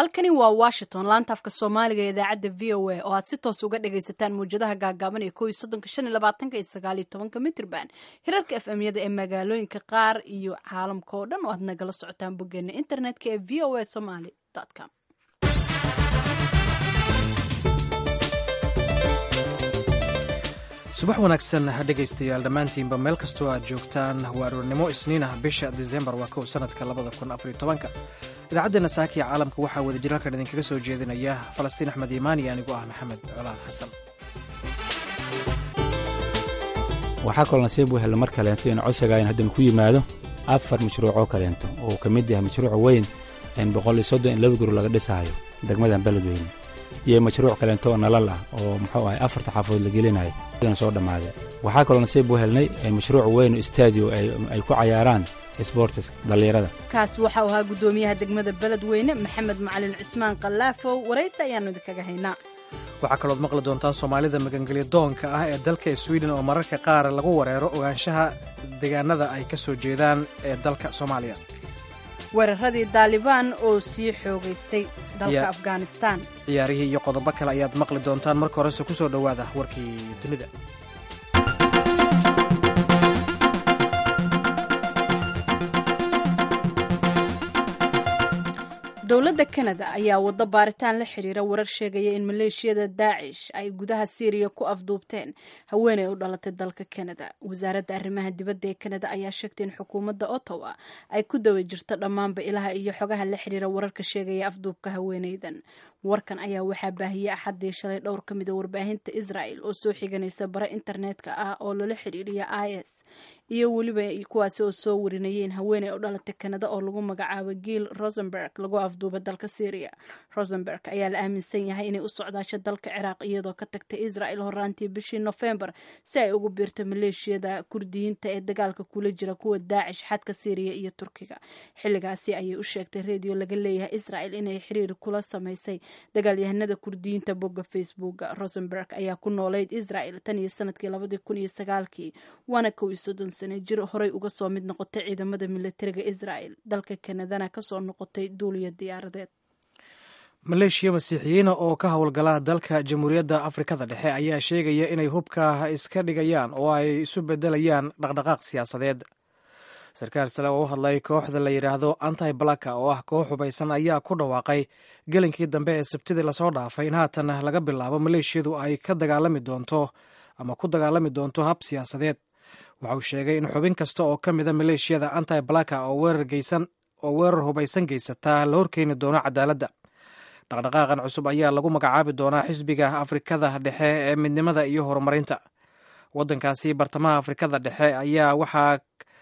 halkani waa washington laanta afka soomaaliga ee idaacadda v o a oo aad si toos uga dhagaysataan mawjadaha gaagaaban ee ko iyo soddonka shan iyo labaatanka iyo sagaal iyo tobanka mitrban hirarka f m yada ee magaalooyinka qaar iyo caalamka oo dhan oo aad nagala socotaan boggeena internetka ee v o a somaly com subax wanaagsan dhegaystayaal dhammaantiinba meel kastoo aad joogtaan waa aroornimo isniin ah bisha disembar waa kow sanadka labada kun afariyo tobanka idaacaddeena saakiya caalamka waxaa wada jir halkan idinkaga soo jeedinaya falastiin axmed iimaani anigoo ah maxamed colaal xasan waxaa kaloo nasiib u helo mar kaleento in codsigayn haddana ku yimaado afar mashruucoo kaleento oo ka mid yahay mashruuca weyn in boqol iyo soddon in laba guri laga dhisaayo degmadan beledweyne iyo mashruuc kaleento oo nalal ah oo muxuu ahay afarta xaafadood la gelinayo soo dhammaaday waxaa kaloo nasiib u helnay mashruuc weyn oo stadio ay ku cayaaraan sboortis dhallinyarada kaas waxau ahaa guddoomiyaha degmada beledweyne maxamed macalin cismaan khallaafow waraysi ayaannu idinkaga haynaa waxaa kalood maqli doontaan soomaalida magangelya doonka ah ee dalka swiden oo mararka qaar lagu wareero ogaanshaha deegaanada ay ka soo jeedaan ee dalka soomaaliya weeraradii daalibaan oo sii xoogaystay dalka afghanistan ciyaarihii iyo qodobo kale ayaad maqli doontaan marka horese ku soo dhowaada warkii dunida dowladda kanada ayaa waddo baaritaan la xiriira warar sheegaya in maleeshiyada daacish ay gudaha syriya ku afduubteen haweeney u dhalatay dalka kanada wasaaradda arrimaha dibadda ee kanada ayaa sheegtay in xukuumadda ottawa ay ku dawa jirto dhammaanba ilaha iyo xogaha la xiriira wararka sheegaya afduubka haweeneydan warkan ayaa waxaa baahiyey axaddii shalay dhowr ka mida warbaahinta israel oo soo xiganaysa bare internetka ah oo lala xiriiriya i s iyo weliba kuwaasi oo soo warinayeen haweeney u dhalatay kanada oo lagu magacaabo giil rosenberg lagu afduuba dalka syria rosenberg ayaa la aaminsan yahay inay u socdaasho dalka ciraaq iyadoo ka tagtay israel horaantii bishii nofembar si ay ugu biirto maleeshiyada kurdiyiinta ee dagaalka kula jira kuwa daacish xadka syriya iyo turkiga xilligaasi ayay u sheegtay redio laga leeyahay israel inay xiriir kula samaysay dagaalyahanada kurdiyiinta bogga facebooka rosenberg ayaa ku noolayd israel tan iyo sanadkii labadii kun iyo sagaalkii waana kow iyo soddon sano jir horey uga soo mid noqotay ciidamada militariga israel dalka kanadana kasoo noqotay duuliya diyaaradeed maleeshiya masiixiyiina oo ka howlgala dalka jamhuuriyadda afrikada dhexe ayaa sheegaya inay hubka iska dhigayaan oo ay isu bedelayaan dhaqdhaqaaq siyaasadeed sarkaal sale oo u hadlay kooxda la yidhaahdo anti blaka oo ah koox hubaysan ayaa ku dhawaaqay gelinkii dambe ee sabtidii lasoo dhaafay in haatan laga bilaabo maleeshiyadu ay ka dagaalami doonto ama ku dagaalami doonto hab siyaasadeed waxa uu sheegay in xubin kasta oo ka mida maleeshiyada anti blaka oo weerar hubaysan geysataa la horkeeni doono cadaaladda dhaqdhaqaaqan cusub ayaa lagu magacaabi doonaa xisbiga afrikada dhexe ee midnimada iyo horumarinta waddankaasi bartamaha afrikada dhexe ayaa waxaa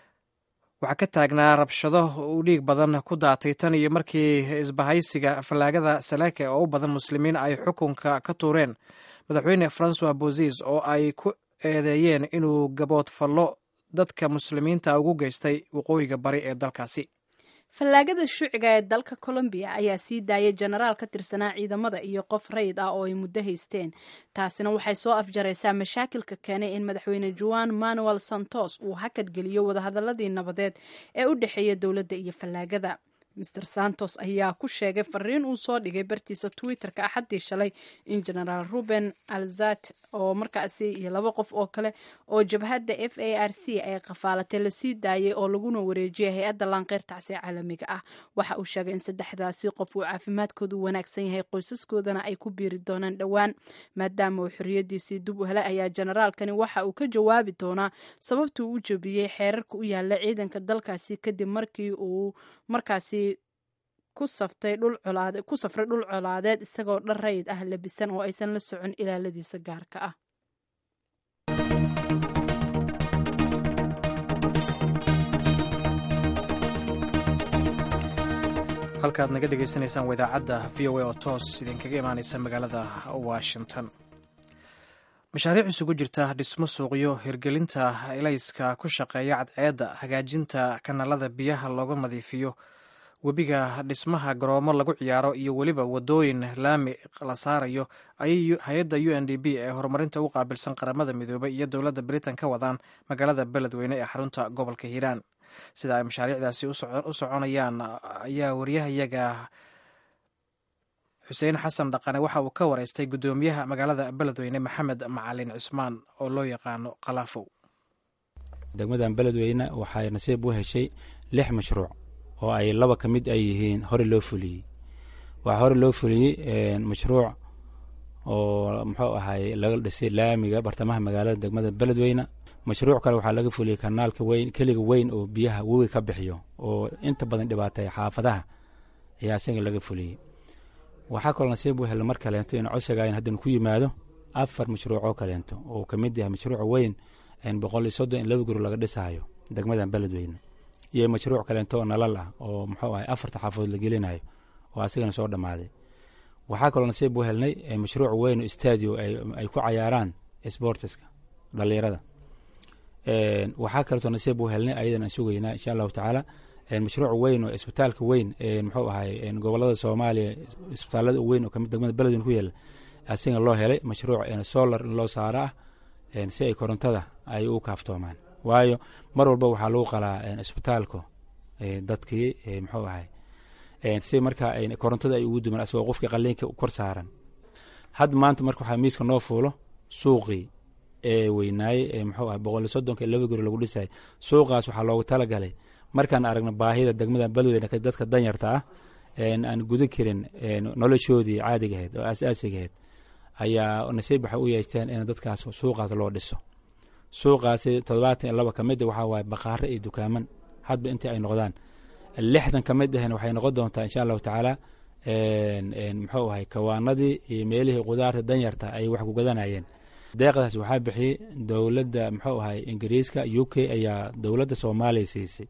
waxaa ka taagnaa rabshado uu dhiig badan ku daatay tan iyo markii isbahaysiga fallaagada salaake oo u badan muslimiin ay xukunka ka tuureen madaxweyne francois bozis oo ay ku eedeeyeen inuu gaboodfallo dadka muslimiinta ugu geystay waqooyiga bari ee dalkaasi fallaagada shuuciga ee dalka colombiya ayaa sii daayay jenaraal ka tirsanaa ciidamada iyo qof rayid ah oo ay muddo haysteen taasina waxay soo afjaraysaa mashaakilka keenay in madaxweyne juan manuel santos uu hakad geliyo wadahadaladii nabadeed ee u dhexeeya dowladda iyo fallaagada master santos ayaa ku sheegay fariin uu soo dhigay bartiisa twitterka axaddii shalay in genaraal ruben alzat oo markaasi iyo laba qof oo kale oo jabhadda f a r c ay qafaalatay lasii daayay oo laguna wareejiyay hay-adda laanqeyrtacsi caalamiga ah waxa uu sheegay in saddexdaasi qof uu caafimaadkoodu wanaagsan yahay qoysaskoodana ay ku biiri doonaan dhowaan maadaama uu xorriyadiisii dib u helay ayaa generaalkani waxa uu ka jawaabi doonaa sababtuu u jebiyey xeerarka u yaala ciidanka dalkaasi kadib markii uu markaasi ku safray dhul colaadeed isagoo dhar rayid ah labisan oo aysan la socon ilaaladiisa gaarka ah halkaad naga dhegaysanaysaan waa idaacadda v o a oo toos idinkaga imaaneysa magaalada washington mashaariic isugu jirta dhismo suuqyo hirgelinta elayska ku shaqeeya cadceedda hagaajinta kanaalada biyaha looga nadiifiyo webiga dhismaha garoomo lagu ciyaaro iyo weliba wadooyin laami la saarayo ayay hay-adda u n d b ee horumarinta u qaabilsan qaramada midoobay iyo dowladda britain ka wadaan magaalada beledweyne ee xarunta gobolka hiiraan sida ay mashaariicdaasi u soconayaan ayaa wariyahayaga xuseen xasan dhaqane waxa uu ka wareystay guddoomiyaha magaalada beledweyne maxamed macalin cismaan oo loo yaqaano kalaafow degmadan beledweyne waxay nasiib u heshay lix mashruuc oo ay laba ka mid ay yihiin hore loo fuliyey waxaa hore loo fuliyey mashruuc oo muxuu ahay laga dhisay laamiga bartamaha magaalada degmada beledweyne mashruuc kale waxaa laga fuliyey kanaalka weyn keliga weyn oo biyaha webi ka bixiyo oo inta badan dhibaatay xaafadaha ayaa isaga laga fuliyey waxaa kaloo nasiib u hela mar kaleento in codsigayn haddana ku yimaado afar mashruucoo kaleento oo ka mid yahay mashruuc weyn boqol iyo soddon in laba guri laga dhisaayo degmadan beledweyne iyo mashruuc kaleento oo nalal ah oo muxuu ahay afarta xaafadood la gelinayo oo asigana soo dhammaaday waxaa kaloo nasiib u helnay mashruuc weyn oo stadio ay ku cayaaraan sportiska dhalinyarada waxaa kaleetoo nasiib u helnay ayadan aan sugaynaa insha allahu tacaala mashruuc weyn oo isbitaalka weyn muxuu ahay gobolada soomaaliya isbitaalada weyn oo kamid degmada beledweyne ku yaala asiga loo helay mashruuc solar in loo saaro ah si ay korontada ay u kaaftoomaan waayo mar walba waxaa lagu qalaa isbitaalku dadkii muxuu ahay si markaa korontada ay ugu duman asagoo qofkii qaliinka kor saaran had maanta marka waxaa miiska noo fuulo suuqii ee weynaaye ee muxuu ahay boqol iyo soddonka laba guri lagu dhisay suuqaas waxaa loogu talagalay markaan aragno baahida degmada beledweyne dadka danyarta ah aan guda karin noloshoodii caadiga ahayd oo asaasiga ahayd ayaa nasiib waxay u yeeshteen in dadkaas suuqaas loo dhiso suuqaasi toddobaatan iyo laba ka mid waxaa waaye baqaaro iyo dukaaman hadba intii ay noqdaan lixdan ka mid ahna waxay noqon doontaa insha allahu tacaala muxuu ahay kawaanadii iyo meelihii qudaarta danyarta ay wax ku gadanayeen deeqdaas waxaa bixiyey dowladda muxuu ahay ingiriiska u k ayaa dowladda soomaaliya siisay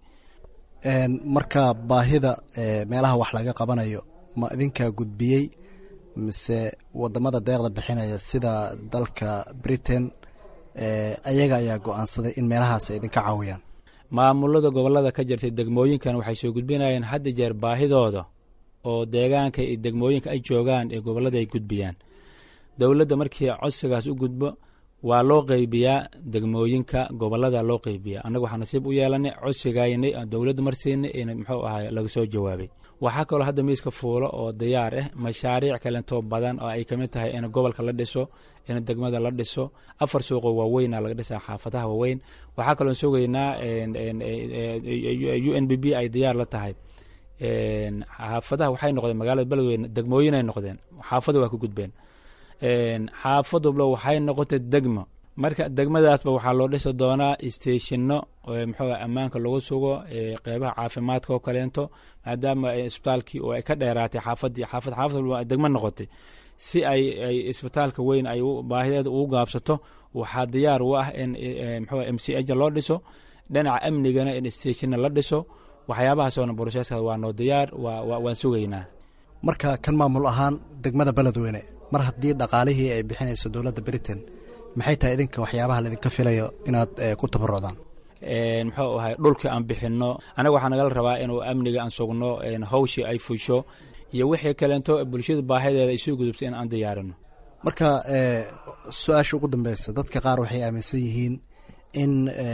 marka baahida meelaha wax laga qabanayo ma idinkaa gudbiyey mise wadamada deeqda bixinaya sida dalka britain ayaga ayaa go-aansaday in meelahaas ay idinka caawiyaan maamulada gobolada ka jirtay degmooyinkan waxay soo gudbinayeen hadda jeer baahidooda oo deegaanka iyo degmooyinka ay joogaan ee gobolada ay gudbiyaan dowladda markii codsigaas u gudbo waa loo qeybiyaa degmooyinka gobolada loo qeybiya annaga waxaa nasiib u yeelanay codsigaynay dowladda marsiinay in muxuu ahay laga soo jawaabay waxaa kaloo hadda miiska fuulo oo diyaar ah mashaariic kalentoo badan oo ay kamid tahay in gobolka la dhiso in degmada la dhiso afar suuqoo waaweyna laga dhisaa xaafadaha waaweyn waxaa kaloo sugaynaa u n b b ay diyaar la tahay xaafadaha waxay noqdeen magaalada beledweyne degmooyinay noqdeen xaafada waa ka gudbeen xaafadublo waxay noqotay degmo marka degmadaasba waxaa loo dhisi doonaa steshino muxuu ammaanka lagu sugo qeybaha caafimaadka oo kaleento maadaama isbitaalkii oo ay ka dheeraatay xaafadii xaafad xaafad degmo noqotay si ay ay isbitaalka weyn ay baahideeda ugu gaabsato waxaa diyaar u ah in muxuu m c h loo dhiso dhinaca amnigana in steshina la dhiso waxyaabahaasoo broseska waa noo diyaar waan sugaynaa marka kan maamul ahaan degmada beledweyne mar haddii dhaqaalihii ay bixinayso dowladda britain maxay tahay idinka waxyaabaha laidinka filayo inaad ku tabarucdaan muxuu ahay dhulkii aan bixinno anaga waxaa nagala rabaa inuu amniga aan sugno hawshii ay fusho iyo wixii kaleento bulshada baahideeda ay soo gudubto in aan diyaarino marka su-aasha ugu dambeysa dadka qaar waxay aaminsan yihiin in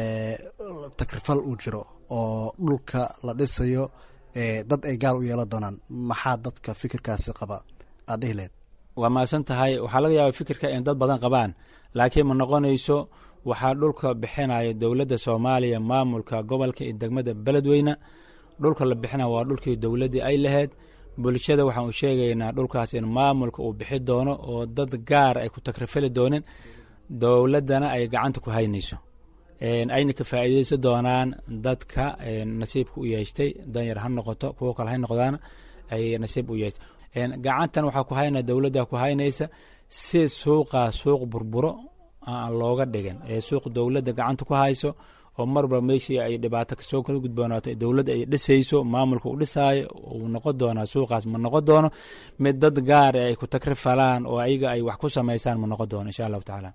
takrifal uu jiro oo dhulka la dhisayo dad ay gaar u yeelan doonaan maxaa dadka fikirkaasi qaba aad dhihi lehed waa mahadsan tahay waxaa laga yaaba fikirka in dad badan qabaan laakiin ma noqonayso waxaa dhulka bixinaya dowladda soomaaliya maamulka gobolka iyo degmada beledweyne dhulka la bixinaya waa dhulkii dowladdii ay lahayd bulshada waxaan u sheegaynaa dhulkaas in maamulka uu bixi doono oo dad gaar ay ku takrifali doonin dowladdana ay gacanta ku haynayso ayna ka faa'iideysan doonaan dadka nasiibka u yeeshtay danyar ha noqoto kuwo kale ha noqdaan ay nasiib u yeeshtay gacantan waxaa ku haynaya dowladda ku haynaysa si suuqaa suuq burburo aan looga dhigin ee suuq dowladda gacanta ku hayso oo marba meeshii ay dhibaato kasoo kala gudboonaato dowladda ay dhisayso maamulka u dhisaayo uu noqon doonaa suuqaas ma noqon doono mid dad gaar ay ku takrifalaan oo ayaga ay wax ku samaysaan ma noqon doono insha allahu tacaala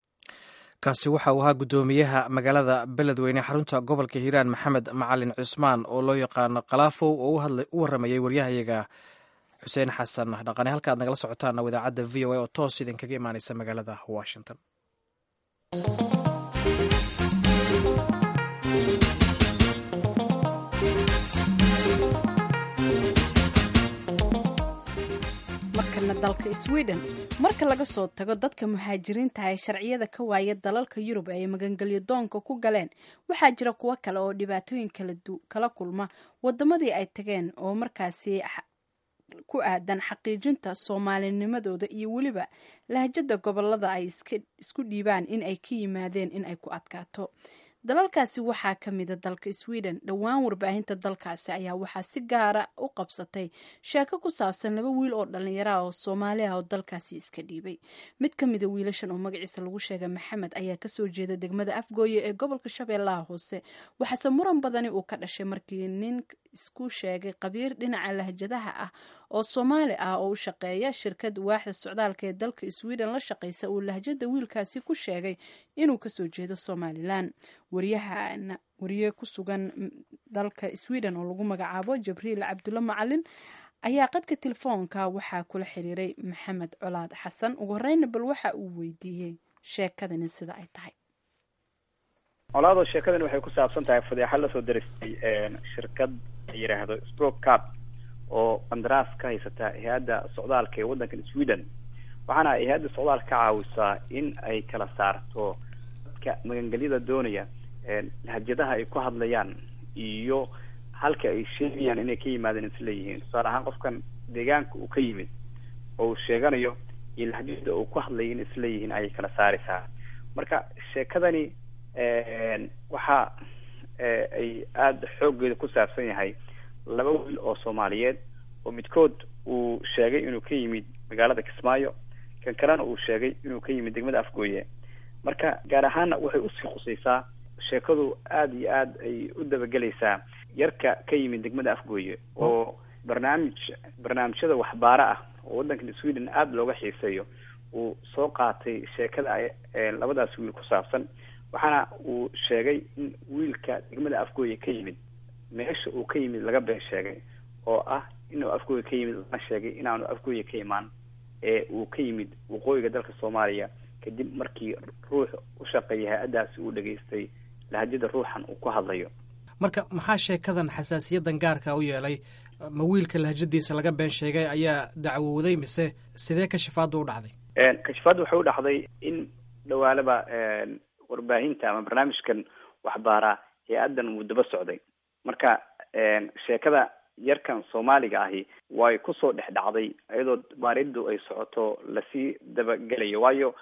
kaasi waxa uu ahaa guddoomiyaha magaalada beledweyne xarunta gobolka hiiraan maxamed macalin cusmaan oo loo yaqaano kalaafow oo u waramayay waryahayaga xuseen xasan dhaqane halkaad nagala socotaana idaacadda v o a oo toos idinkaga imaaneysa magaalada washington markana dalka sweden marka laga soo tago dadka muhaajiriinta ee sharciyada ka waaya dalalka yurub ay magangelyo doonka ku galeen waxaa jira kuwo kale oo dhibaatooyin kala kulma wadamadii ay tageen oo markaasi ku aadan xaqiijinta soomaalinimadooda iyo weliba lahjada gobolada ay isku dhiibaan in ay ka yimaadeen in ay ku adkaato dalalkaasi waxaa ka mida dalka sweden dhowaan warbaahinta dalkaasi ayaa waxaa si gaara u qabsatay sheeko ku saabsan laba wiil oo dhallinyara oo soomaali ah oo dalkaasi iska dhiibay mid ka mida wiilashan oo magaciisa lagu sheegay maxamed ayaa kasoo jeeda degmada afgooye ee gobolka shabeellaha hoose waxaase muran badani uu ka dhashay markii nin isku sheegay qabiir dhinaca lahjadaha ah oo soomaali ah oo u shaqeeya shirkad waaxda socdaalka ee dalka sweden la shaqeysa uu lahjada wiilkaasi ku sheegay inuu kasoo jeedo somalilan wariyahana wariye ku sugan dalka sweden oo lagu magacaabo jabriil cabdulle macalin ayaa qadka telefoonka waxaa kula xiriiray maxamed colaad xasan ugu horeyna bal waxa uu weydiiyey sheekadani sida ay tahay colaado sheekadani waxay ku saabsan tahay fadeexad lasoo daristay shirkad la yidhaahdo stroke cap oo qandaraas ka haysata hay-adda socdaalka ee waddankan sweden waxaana ay hay-adda socdaalka ka caawisaa in ay kala saarto dadka magangelyada doonaya lahjadaha ay ku hadlayaan iyo halka ay sheegayaan inay ka yimaadeen isleeyihiin tusaale ahaan qofkan deegaanka uu ka yimid oo uu sheeganayo iyo lahjada uu ku hadlaya in isleeyihiin ayay kala saaraysaa marka sheekadani waxa ay aada xooggeeda ku saabsan yahay laba wiil oo soomaaliyeed oo midkood uu sheegay inuu ka yimid magaalada kismaayo kan kalena uu sheegay inuu ka yimid degmada afgooye marka gaar ahaana waxay usii khusaysaa sheekadu aada iyo aada ay u dabagelaysaa yarka ka yimid degmada afgooye oo barnaamij barnaamijyada waxbaaro ah oo waddankan sweden aada looga xiiseeyo uu soo qaatay sheekada labadaas wiil ku saabsan waxaana uu sheegay in wiilka degmada afgooye ka yimid meesha uu ka yimid laga been sheegay oo ah inuu afgooye ka yimid lana sheegay inaanu afgooye ka imaan ee uu ka yimid waqooyiga dalka soomaaliya kadib markii ruux u shaqeeya hay-addaasi uu dhageystay lahajada ruuxan uu ku hadlayo marka maxaa sheekadan xasaasiyadan gaarka u yeelay ma wiilka lahjadiisa laga been sheegay ayaa dacwowday mise sidee kashifaaddu u dhacday kashifaaddu waxay u dhacday in dhawaalaba warbaahinta ama barnaamijkan waxbaaraa hay-addan wuu daba socday marka sheekada yarkan soomaaliga ahi way kusoo dhex dhacday iyadoo baariddu ay socoto lasii dabagelayo waayo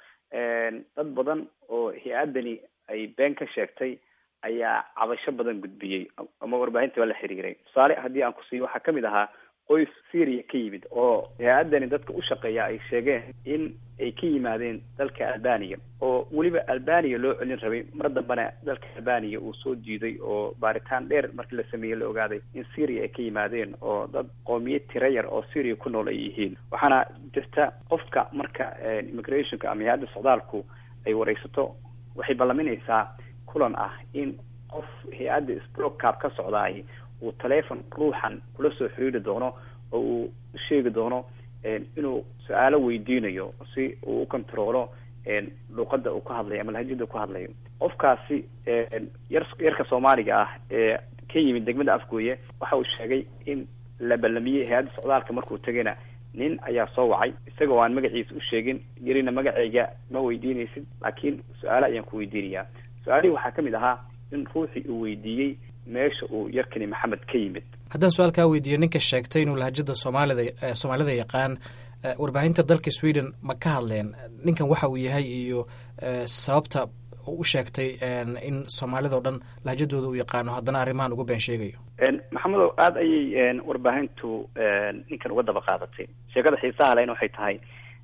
dad badan oo hay-addani ay been ka sheegtay ayaa cabasho badan gudbiyey ama warbaahinta waa la xiriiray tusaale haddii aan ku siiyo waxaa kamid ahaa qoys syria ka yimid oo hay-addani dadka u shaqeeya ay sheegeen in ay ka yimaadeen dalka albania oo weliba albania loo celin rabay mar dambena dalka albania uu soo diiday oo baaritaan dheer markii la sameeyey la ogaaday in syria ay ka yimaadeen oo dad qoomiyad tira yar oo syria ku nool ay yihiin waxaana jirta qofka marka immigrationka ama hay-adda socdaalku ay wareysato waxay ballaminaysaa kulan ah in qof hay-adda sprocab ka socdaay uu taleefon ruuxan kula soo xiriiri doono oo uu sheegi doono inuu su-aalo weydiinayo si uu u controlo luuqada uu ka hadlayo ama lahajada ku hadlayo qofkaasi yar yarka soomaaliga ah ee ka yimid degmada afgooye waxa uu sheegay in la ballamiyey hay-adda socdaalka markuu tegayna nin ayaa soo wacay isagoo aan magaciisa u sheegin yarina magacayga ma weydiinaysid laakiin su-aalo ayaan ku weydiinayaa su-aalihii waxaa kamid ahaa in ruuxii uu weydiiyey meesha uu yarkani maxamed ka yimid haddaan su-aal kaa weydiiyo ninka sheegtay inuu lahajada soomaalida soomaalida yaqaan warbaahinta dalka sweden ma ka hadleen ninkan waxa uu yahay iyo sababta u sheegtay in soomaalida o dhan lahajadooda uu yaqaano haddana arrimahan uga been sheegayo maxamedow aada ayay warbaahintu ninkan uga daba qaadatay sheekada xiisaha lehna waxay tahay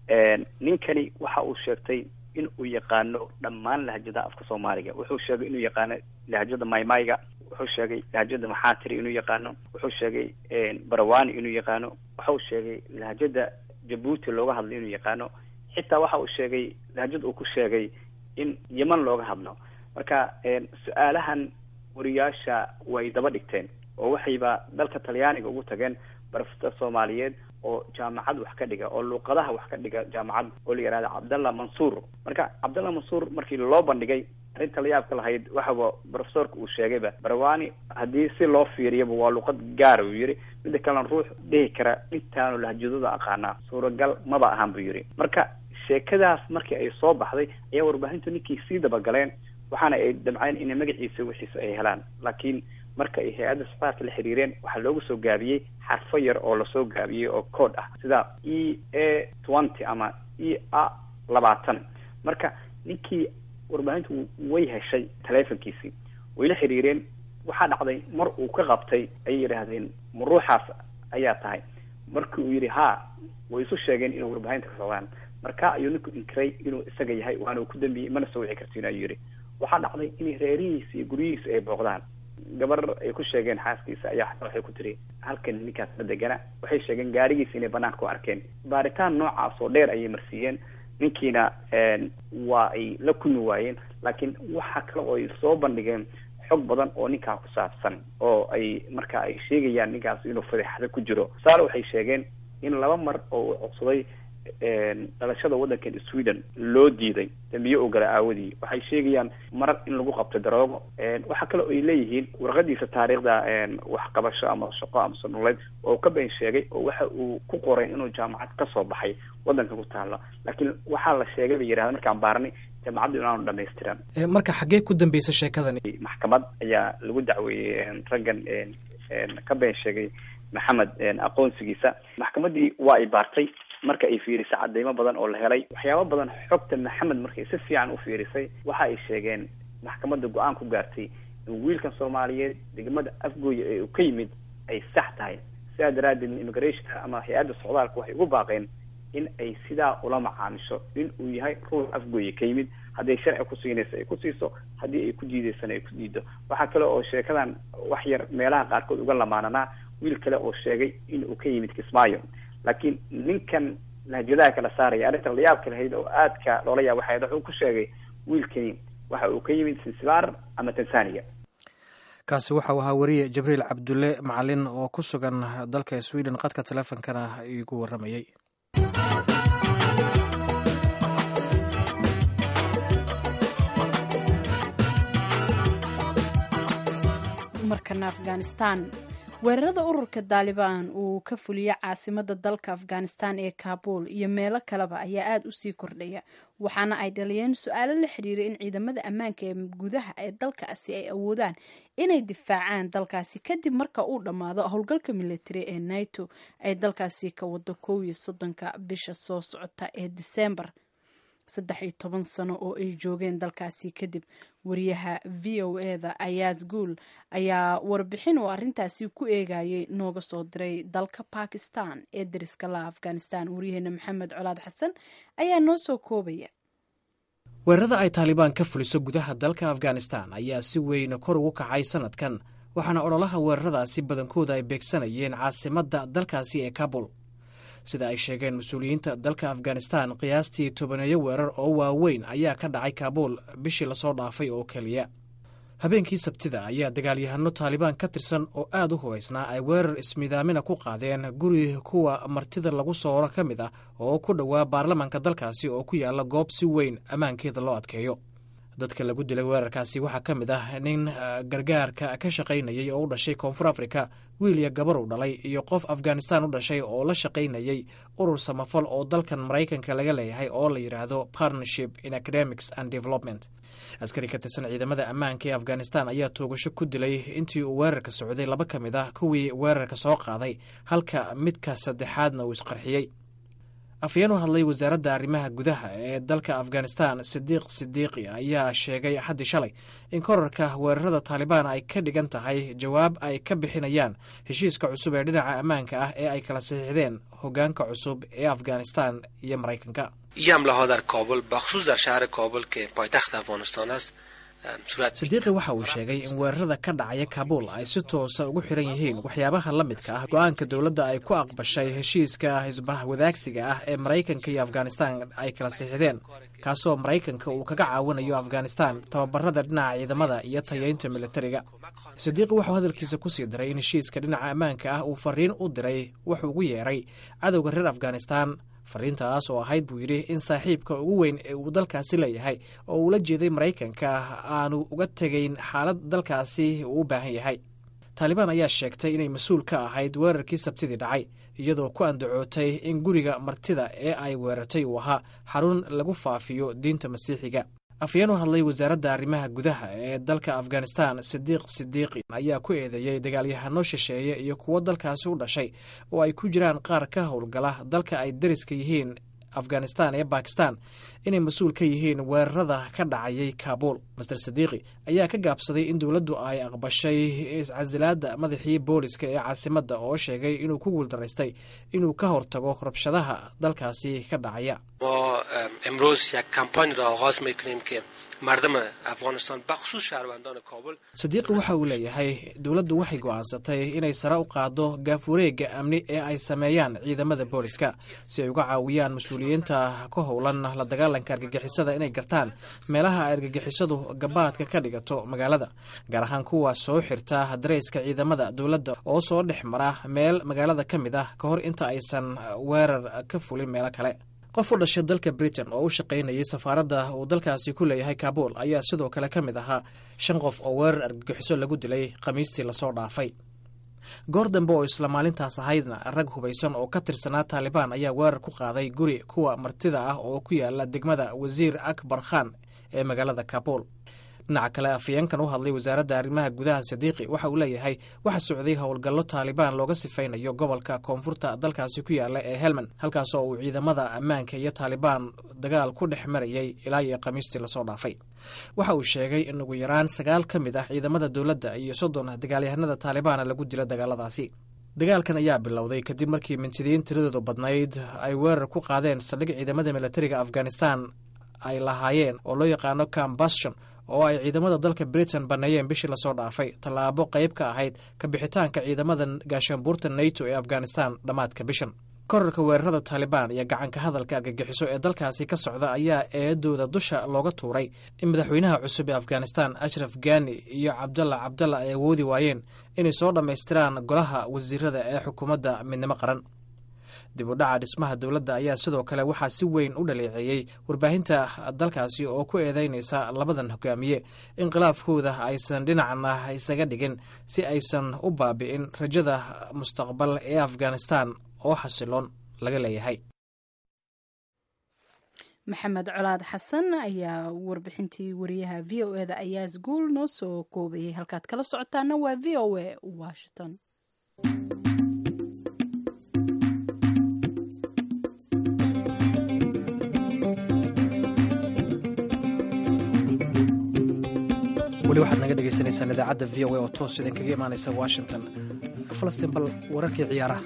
ninkani waxa uu sheegtay in uu yaqaano dhammaan lahjadaha afka soomaaliga wuxuu sheegay inuu yaqaano lahjada maymayga wuxuu sheegay lahjada maxaatiri inuu yaqaano wuxuu sheegay barawani inuu yaqaano waxau sheegay lahjada jabuuti looga hadlo inuu yaqaano xitaa waxa uu sheegay lahjad uu ku sheegay in yeman looga hadlo marka su-aalahan wariyaasha way daba dhigteen oo waxayba dalka talyaaniga ugu tageen barofesor soomaaliyeed oo jaamacad wax ka dhiga oo luuqadaha wax ka dhiga jaamacad oo la yihahda cabdallah mansuur marka cabdallah mansuur markii loo bandhigay arrinta la yaabka lahayd waxaba profesorka uu sheegayba barwani haddii si loo fiiriyaba waa luuqad gaara uu yidhi midda kalena ruux dhihi kara intaanu lahjadada aqaanaa suuragal maba ahaan buu yidhi marka sheekadaas markii ay soo baxday ayaa warbaahintu ninkii sii dabagaleen waxaana ay damceen inay magaciisa wixiisa ay helaan laakiin marka ay hay-adda safaarka la xiriireen waxaa loogu soo gaabiyey xarfo yar oo lasoo gaabiyey oo code ah sida e a twenty ama e a labaatan marka ninkii warbaahintu way heshay taleefonkiisii way la xiriireen waxaa dhacday mar uu ka qabtay ayay yidhaahdeen ma ruuxaas ayaa tahay markii uu yidhi ha way isu sheegeen inuu warbaahinta ka socdaan marka ayuu ninku inkiray inuu isaga yahay waana uu ku dambiyey mana soo wici kartiin ayuu yidhi waxaa dhacday in reerihiisa iyo guryihiisa ay booqdaan gabar ay ku sheegeen xaaskiisa ayaa xataa waxay ku tiri halkan ninkaas ma degana waxay sheegeen gaarigiisa inay banaanka ku arkeen baaritaan noocaas oo dheer ayay marsiiyeen ninkiina waa ay la kulmi waayeen laakiin waxa kale oo ay soo bandhigeen xog badan oo ninkaa ku saabsan oo ay marka ay sheegayaan ninkaas inuu fadeexado ku jiro tusaale waxay sheegeen in laba mar oo uu codsaday dhalashada waddankan sweden loo diiday dambiye oo gala aawadii waxay sheegayaan mar in lagu qabtay daroogo waxaa kale oo ay leeyihiin warqadiisa taariikhda waxqabasho ama shaqo ama sanuleed oo ka been sheegay oo waxa uu ku qoray inuu jaamacad kasoo baxay waddanka ku taalo laakiin waxaa la sheegay bay yidhahda markaan baarnay jaamacaddu inaanu dhamaystiran marka xaggee ku dambeysay sheekadani maxkamad ayaa lagu dacweeyey raggan ka been sheegay maxamed aqoonsigiisa maxkamaddii waa ay baartay marka ay fiirisay cadeymo badan oo la helay waxyaabo badan xogta maxamed markay si fiican u fiirisay waxa ay sheegeen maxkamadda go-aan ku gaartay in wiilkan soomaaliyeed degmada afgooya ee uu ka yimid ay sax tahay sidaa daraaddeed immigrationka ama hay-adda socdaalka waxay ugu baaqeen in ay sidaa ula macaamisho in uu yahay ruux afgooya ka yimid hadday sharci ku siinayso ay ku siiso haddii ay ku diidaysana ay ku diido waxaa kale oo sheekadan wax yar meelaha qaarkood uga lamaananaa wiil kale oo sheegay in uu ka yimid kismaayo laakiin ninkan lahjadaha kala saaraya arrinta layaabka lahayd oo aadka loola yaab waxayd wuxuu ku sheegay wiilkani waxa uu ka yimid sinsibar ama tanzania kaasi waxau ahaa wariye jibriil cabdulle macalin oo ku sugan dalka sweden qadka teleefonkana igu waramayey markana afghanistan weerarada ururka daalibaan uu ka fuliya caasimada dalka afghanistan ee kaabul iyo meelo kaleba ayaa aada u sii kordhaya waxaana ay dhaliyeen su-aalo la xiriira in ciidamada ammaanka ee gudaha ee dalkaasi ay awoodaan inay difaacaan dalkaasi kadib marka uu dhammaado howlgalka militari ee nato ay dalkaasi ka wado kow iyo soddonka bisha soo socota ee disembar saddex iyo toban sano oo ay joogeen dalkaasi kadib wariyaha v o eda ayaas guul ayaa warbixin oo arrintaasi ku eegayay nooga soo diray dalka bakistan ee dariska la afghanistan waryaheena maxamed colaad xasan ayaa noo soo koobaya weerarada ay taalibaan ka fuliso gudaha dalka afghanistan ayaa si weyn kor ugu kacay sanadkan waxaana ololaha weeraradaasi badankooda ay beegsanayeen caasimadda dalkaasi ee kabul sida ay sheegeen mas-uuliyiinta dalka afghanistan qiyaastii tobaneeyo weerar oo waaweyn ayaa ka dhacay kaabul bishii lasoo dhaafay oo keliya habeenkii sabtida ayaa dagaalyahano taalibaan ka tirsan oo aad u hubaysnaa ay weerar ismidaamina ku qaadeen guri kuwa martida lagu sooro ka mid ah oo ku dhowaa baarlamaanka dalkaasi oo ku yaala goob si weyn ammaankeeda loo adkeeyo dadka lagu dilay weerarkaasi waxaa ka mid ah nin gargaarka ka shaqaynayay oo u dhashay koonfur afrika wiil iyo gabar u dhalay iyo qof afghanistan u dhashay oo la shaqaynayay urur samafal oo dalkan maraykanka laga leeyahay oo la yidhaahdo partnership in academics and development askari ka tirsan ciidamada ammaanka ee afghanistan ayaa toogasho ku dilay intii uu weerarka socday laba ka mid ah kuwii weerarka soo qaaday halka midka saddexaadna uu isqarxiyey afyeen u hadlay wasaaradda arrimaha gudaha ee dalka afghanistan sidiiq sidiiqi ayaa sheegay axaddii shalay in korarka weerarada taalibaan ay ka dhigan tahay jawaab ay ka bixinayaan heshiiska cusub ee dhinaca ammaanka ah ee ay kala saxiixdeen hoggaanka cusub ee afghanistan iyo maraykanka این حمله ها در کابل بخصوص در شهر کابل که پایتخت افغانستان است sadiiqi waxa uu sheegay in weerarada ka dhacaya kabuul ay si toosa ugu xiran yihiin waxyaabaha la midka ah go-aanka dowladda ay ku aqbashay heshiiska hisbah wadaagsiga ah ee maraykanka iyo afghanistan ay kala siixdeen kaasoo maraykanka uu kaga caawinayo afghanistan tababarada dhinaca ciidamada iyo tayeynta militariga sadiiqi wuxuu hadalkiisa kusii daray in heshiiska dhinaca ammaanka ah uu fariin u diray wuxuu ugu yeeray cadowga reer afghanistan fariintaas oo ahayd buu yidhi in saaxiibka ugu weyn ee uu dalkaasi leeyahay oo uula jeeday maraykanka aanu uga tegayn xaalad dalkaasi uu u baahan yahay taalibaan ayaa sheegtay inay mas-uul ka ahayd weerarkii sabtidii dhacay iyadoo ku andacootay in guriga martida ee ay weerartay uu ahaa xarun lagu faafiyo diinta masiixiga afyeen u hadlay wasaaradda arrimaha gudaha ee dalka afghanistan sidiiq sidiiqi ayaa ku eedeeyey dagaalyahano shisheeye iyo kuwo dalkaasi u dhashay oo ay ku jiraan qaar ka howlgala dalka ay dariska yihiin afghanistan ee bakistan inay mas-uul ka yihiin weerarada ka dhacayay kabuul master sadiiqi ayaa ka gaabsaday in dowladdu ay aqbashay iscasilaadda madaxii booliska ee caasimadda oo sheegay inuu ku guuldaraystay inuu ka hortago rabshadaha dalkaasi ka dhacaya sadiiqi waxa uu leeyahay dowladdu waxay go'aansatay inay sare u qaaddo gaafureegga amni ee ay sameeyaan ciidamada booliska si ay uga caawiyaan mas-uuliyiinta ka howlan la dagaalanka argagixisada inay gartaan meelaha ay argagixisadu gabaadka ka dhigato magaalada gaar ahaan kuwa soo xirta dareyska ciidamada dowladda oo soo dhex mara meel magaalada ka mid ah ka hor inta aysan weerar ka fulin meelo kale qof u dhashay dalka britain oo u shaqaynayay safaaradda uu dalkaasi ku leeyahay kabuul ayaa sidoo kale ka mid ahaa shan qof oo weerar argagixiso lagu dilay khamiistii lasoo dhaafay goor dambe oo isla maalintaas ahaydna rag hubaysan oo ka tirsanaa taalibaan ayaa weerar ku qaaday guri kuwa martida ah oo ku yaala degmada wasiir akbar khan ee magaalada kabuul dhinaca kale afayeenkan u hadlay wasaaradda arrimaha gudaha sadiiqi waxa uu leeyahay waxa socday howlgallo taalibaan looga sifaynayo gobolka koonfurta dalkaasi ku yaala ee helmand halkaas oo uu ciidamada ammaanka iyo taalibaan dagaal ku dhex marayay ilaa iyo khamiistii lasoo dhaafay waxa uu sheegay in ugu yaraan sagaal ka mid ah ciidamada dowladda iyo soddon dagaalyahanada taalibaana lagu dilo dagaaladaasi dagaalkan ayaa bilowday kadib markii mintidiin tiradoodu badnayd ay weerar ku qaadeen saldhig ciidamada militariga afghanistan ay lahaayeen oo loo yaqaano cambustion oo ay ciidamada dalka britain banneeyeen bishii lasoo dhaafay tallaabo qayb ka ahayd ka bixitaanka ciidamada gaashaanbuurta nato ee afghanistan dhammaadka bishan korarka weerarada taalibaan iyo gacanka hadalka argagixiso ee dalkaasi ka socda ayaa eedooda dusha looga tuuray in madaxweynaha cusub ee afghanistan ashraf gani iyo cabdalla cabdalla ay awoodi waayeen inay soo dhammaystiraan golaha wasiirada ee xukuumadda midnimo qaran dib u dhaca dhismaha dowladda ayaa sidoo kale waxaa si weyn u dhaleeceeyey warbaahinta dalkaasi oo ku eedeynaysa labadan hogaamiye in khilaafkooda aysan dhinacna isaga dhigin si aysan u baabi'in rajada mustaqbal ee afghanistan oo xasiloon laga leeyahay maxamed colaad xasan ayaa warbixintii wariyaha v o eda ayaas guul noo soo koobayay halkaad kala socotaana waa v o a washington weli waxaad naga dhegeysaneysaan idaacadda v o a oo toos idinkaga imaaneysa washington falastiin bal wararkii ciyaaraha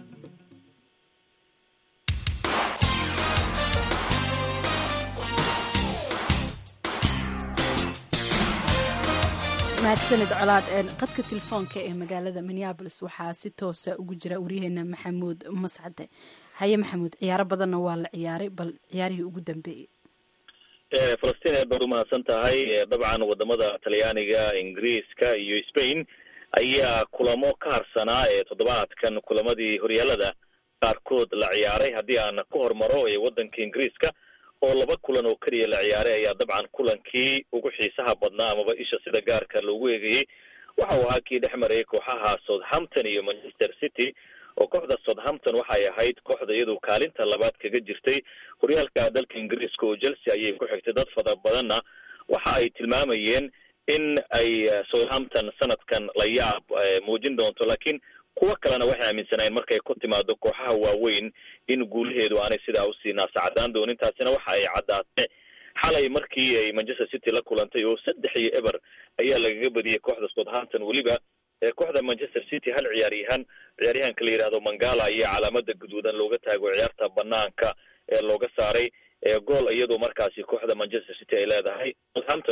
mahadsanid colaad qadka telefoonka ee magaalada minneabolis waxaa si toosa ugu jira waryaheena maxamuud mascade haye maxamuud ciyaaro badanna waa la ciyaaray bal ciyaarihii ugu dambeeyey falastiin aad baad umahadsan tahay dabcan wadamada talyaaniga ingiriiska iyo spain ayaa kulamo ka harsanaa ee toddobaadkan kulamadii horyaalada qaarkood la ciyaaray haddii aan ku hormaro ee waddanka ingiriiska oo laba kulan oo keliya la ciyaaray ayaa dabcan kulankii ugu xiisaha badnaa amaba isha sida gaarka loogu eegayey waxa uu ahaa kii dhex marayay kooxaha southampton iyo manchester city oo kooxda southampton waxay ahayd kooxda iyadu kaalinta labaad kaga jirtay horyaalka dalka ingiriiska oo chelsea ayay ku xigtay dad fada badanna waxa ay tilmaamayeen in ay southampton sanadkan la yaab muujin doonto laakiin kuwo kalena waxay aaminsanaayeen markay ku timaado kooxaha waaweyn in guulaheedu aanay sidaa usii naasacadaan doonin taasina waxa ay caddaatay xalay markii ay manchester city la kulantay oo saddex iyo eber ayaa lagaga badiyey kooxda southampton weliba kooxda manchester city hal ciyaaryahaan ciyaaryahanka la yidhahdo mangala iyo calaamada guduudan looga taago ciyaarta banaanka ee looga saaray gool iyadoo markaasi kooxda manchester city ay leedahay southampton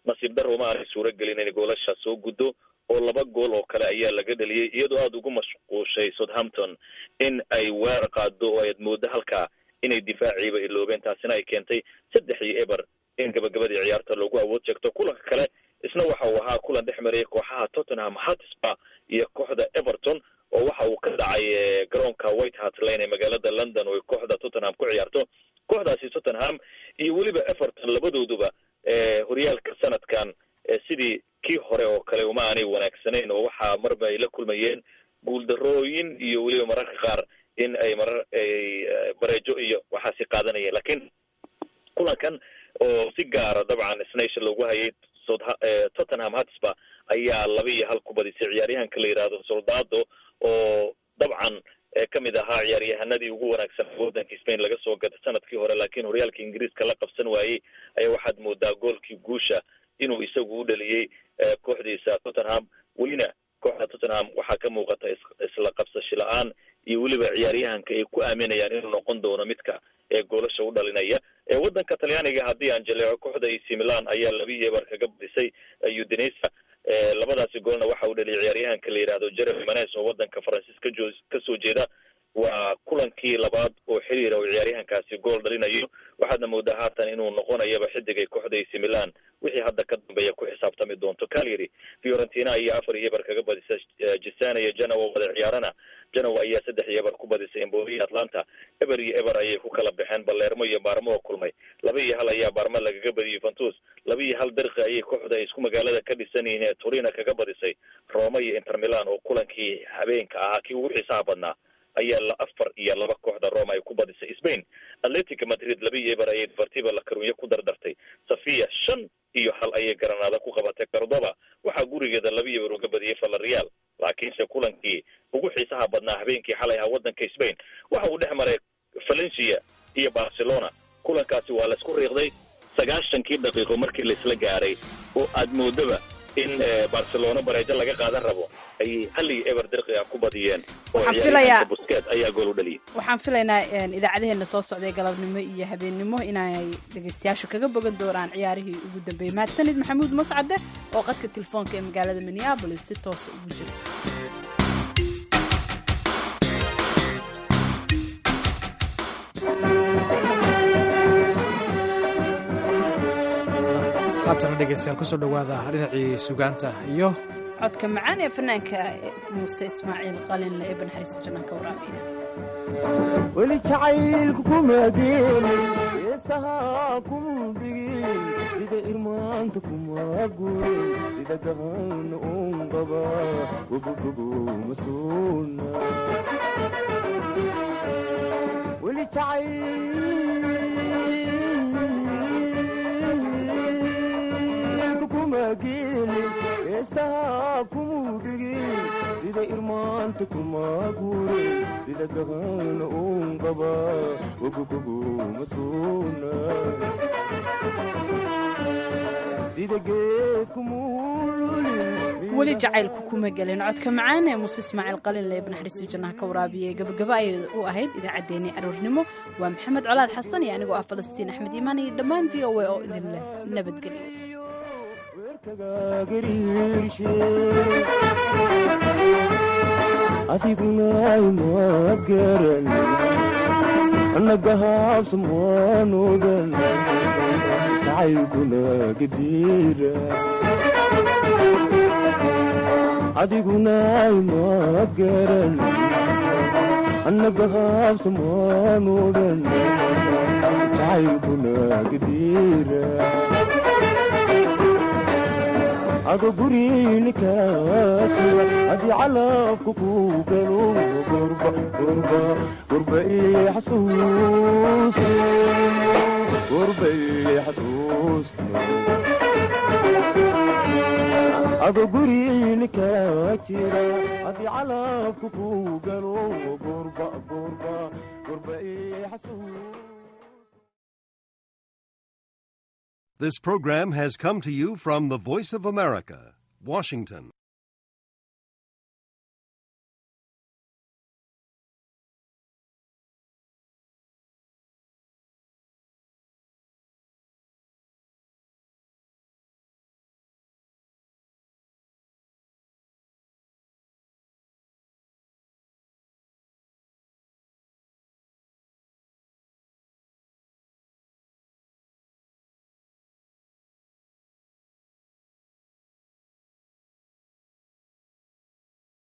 nasiib darro ma aanay suuro gelin inay goolasha soo guddo oo laba gool oo kale ayaa laga dhaliyey iyadoo aada ugu mashquushay southampton in ay weerar qaado oo aad mooddo halkaa inay difaaciiba iloobeen taasina ay keentay saddex iyo eber in gabagabadii ciyaarta loogu awood sheegto kulanka kale isna waxa uu ahaa kulan dhex marayay kooxaha tottenham hotspur iyo kooxda everton oo waxa uu ka dhacay garoonka white hart lane ee magaalada london oo kooxda tottenham ku ciyaarto kooxdaasi tottenham iyo weliba everton labadooduba horyaalka sanadkan sidii kii hore oo kale uma aanay wanaagsanayn oo waxaa marba ay la kulmayeen guuldarooyin iyo weliba mararka qaar in ay marar ay bareejo iyo waxaasi qaadanayeen lakiin kulankan oo si gaara dabcan isnaysha loogu hayay tottenham hotspur ayaa laba iyo hal ku badisay ciyaaryahanka la yidhaahdo soldado oo dabcan ka mid ahaa ciyaaryahanadii ugu wanaagsan waddanka spain laga soo gata sanadkii hore laakiin horyaalka ingiriiska la qabsan waayey ayaa waxaad moodaa goolkii guusha inuu isagu u dhaliyey kooxdiisa tottenham welina kooxda tottenham waxaa ka muuqata isla qabsashi la-aan iyo weliba ciyaaryahanka ay ku aaminayaan inuu noqon doono midka ee goolasha u dhalinaya waddanka talyaaniga haddii aan jaleeco kooxda ac milan ayaa laba iyo eber kaga badisay udinesa labadaasi goolna waxa uu dhaliyay ciyaaryahanka la yidhaahdo jeremy manes oo waddanka faransiis kajo kasoo jeeda waa kulankii labaad oo xiriira oo ciyaaryahankaasi gool dhalinayo waxaadna moodaa haatan inuu noqonayaba xidigay kooxda ac milan wixii hadda ka dambeeya ku xisaabtami doonto calyary fiorentina ayaa afar iyo eber kaga badisa jisana iyo janowa wada ciyaarana janowa ayaa saddex iyo eber ku badisay emboli atlanta eber iyo eber ayay ku kala baxeen balermo iyo baarmo oo kulmay laba iyo hal ayaa baarmo lagaga badiyey yuventus laba iyo hal dirqi ayay kooxda ay isku magaalada ka dhisan yihiin ee turina kaga badisay roma iyo inter milan oo kulankii habeenka ahaa kii ugu xiisaha badnaa ayaa la afar iyo laba kooxda roma ay ku badisay spain atletica madrid laba iyo eber ayay deportiva la karunyo ku dardartay safia shan iyo hal ayay garanaada ku qabatay cordoba waxaa gurigeeda laba iyo eber uga badiyey valerial laakiinse kulankii ugu xiisaha badnaa habeenkii xalay ahaa waddanka spain waxa uu dhex maray valencia iyo barcelona kulankaasi waa laisku riiqday sagaashankii daqiiqo markii laisla gaaray oo aad moodaba in barcelona bareejo laga qaadan rabo ayay hal iyo eber dirqi ah ku badiyeen oo ciyaaryahanka busket ayaa gool u dhaliyay waxaan filaynaa idaacadaheena soo socday galabnimo iyo habeennimo inay dhegaystayaashu kaga bogan doonaan ciyaarihii ugu dambeeyey mahadsanid maxamuud mascade oo qadka telefoonka ee magaalada minneabolis si toosa ugu jira haatana dhegeystayaal kusoo dhowaada dhinacii sugaanta iyo codka macaan ee fanaanka muuse ismaaciil qalinle ee banxariista jannanka waraabiya weli jacaylku kumageeni heesahaa kuma dhigin sida irmaanta kuma gurin sida gahan un qaba gobogobo masuuna weli jacaylku kumageeni heesahaa kuma dhigin sida irmaanta kuma gurin sida gahan un qaba gogogobo masuuna sida geedku muululin weli jacaylku kuma gelin codka macaan ee muuse ismaaciil qalinle ee banaxariista jannaha ka waraabiyey gabagaba ayay u ahayd idaacaddeenii aroornimo waa maxamed colaad xasan iyo anigoo ah falastiin axmed iimaan iyo dhammaan v o a oo idin leh nabadgelyo adiguna imaad garan nagahaabsan waanogan jacaylkuna gadiira adiguna imaad garan nagahaabsan waanogan jacaylkuna gadiira ado gurinikaajiwa haddii calabku ku galo gurba gurba gurba ii xasuusta gurba ii xasuusta ado guriinikaa jira haddii calabku ku galo gurba gurba gurba ii xasuusta This program has come to you from the Voice of America, Washington.